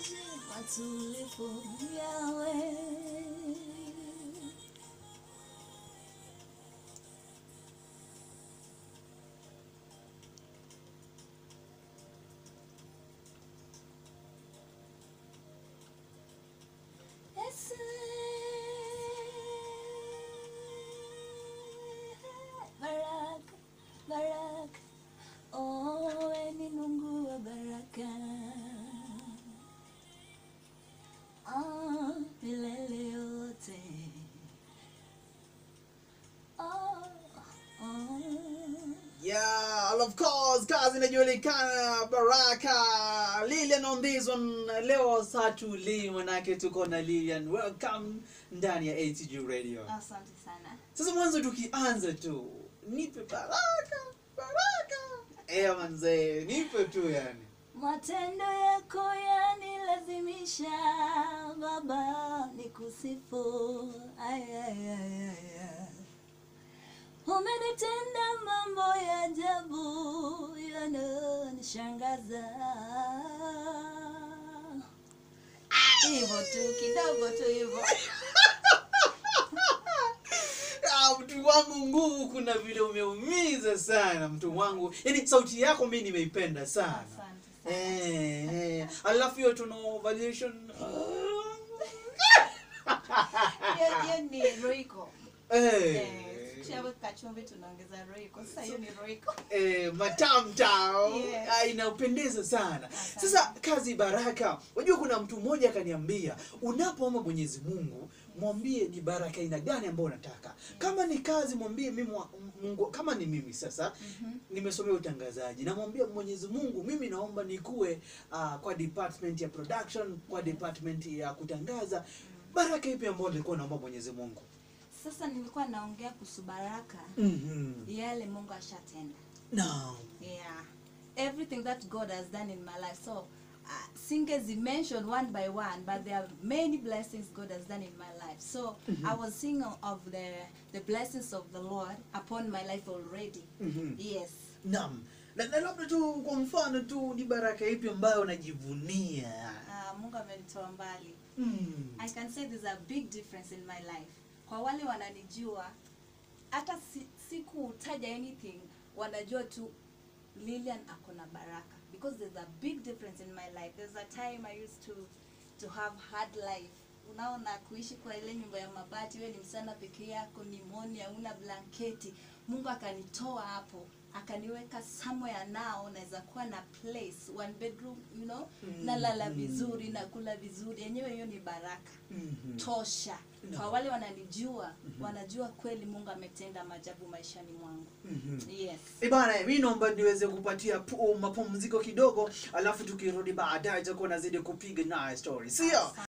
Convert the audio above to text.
maji matulivu yawe Yesu, baraka baraka oh, wewe ni Mungu wa baraka ah, milele yote oh, oh. Yeah, of course, kazi inajulikana Baraka. Lilian on this one. Leo satuli manake tuko na Lilian. Welcome ndani ya ATG Radio. Asante sana. Sasa mwanzo tukianza tu, nipe baraka, baraka. Eh manze, nipe tu yani. Matendo yako yanilazimisha Baba nikusifu. Ay, ay, ay, ay, ay. Umenitenda mambo ya ajabu yananishangaza. Hivyo tu kidogo tu hivyo. Ah, mtu wangu nguvu, kuna vile umeumiza sana mtu wangu. Yaani sauti yako mimi nimeipenda sana. Asante sana. Eh, eh. Alafu hiyo tuna variation. Hiyo hiyo ni Royco. Eh. Eh, tukishaweka chumvi tunaongeza Royco. Sasa hiyo ni Royco. Eh, matamtao Yes. Ah, inapendeza sana Asante. sasa kazi baraka unajua kuna mtu mmoja akaniambia unapoomba mwenyezi mungu mwambie ni baraka aina gani ambayo unataka kama ni kazi mwambie mimi wa- mungu kama ni mimi sasa Mhm. nimesomea utangazaji namwambia mwenyezi mungu mimi naomba nikuwe uh, kwa department ya production kwa department ya kutangaza baraka ipi ambayo nilikuwa naomba mwenyezi mungu Sasa nilikuwa naongea kuhusu baraka mm-hmm. yale Mungu ashatenda. no. Yeah. Everything that God has done in my life. So uh, singers mentioned one by one, but there are many blessings God has done in my life. So I was singing of the the blessings of the Lord upon my life already. mm-hmm. Yes. Naam. Na, na labda tu kwa mfano tu ni baraka ipi ambayo unajivunia? Uh, Mungu amenitoa mbali. Mm. I can say there's a big difference in my life. Kwa wale wananijua hata si, sikutaja anything wanajua tu Lilian ako na baraka because there's a big difference in my life. There's a time I used to to have hard life. Unaona kuishi kwa ile nyumba ya mabati, wewe ni msana peke yako, pneumonia, una blanketi. Mungu akanitoa hapo akaniweka somewhere now naweza kuwa na place one bedroom you know Mm, nalala mm. vizuri nakula vizuri yenyewe hiyo ni baraka Mhm. tosha No. kwa wale wananijua Mhm. wanajua kweli mungu ametenda maajabu maishani mwangu Mhm. yes Eh bana, mi naomba niweze kupatia pu- mapumziko kidogo, alafu tukirudi baadaye tutakuwa nazidi kupiga naye story, sio?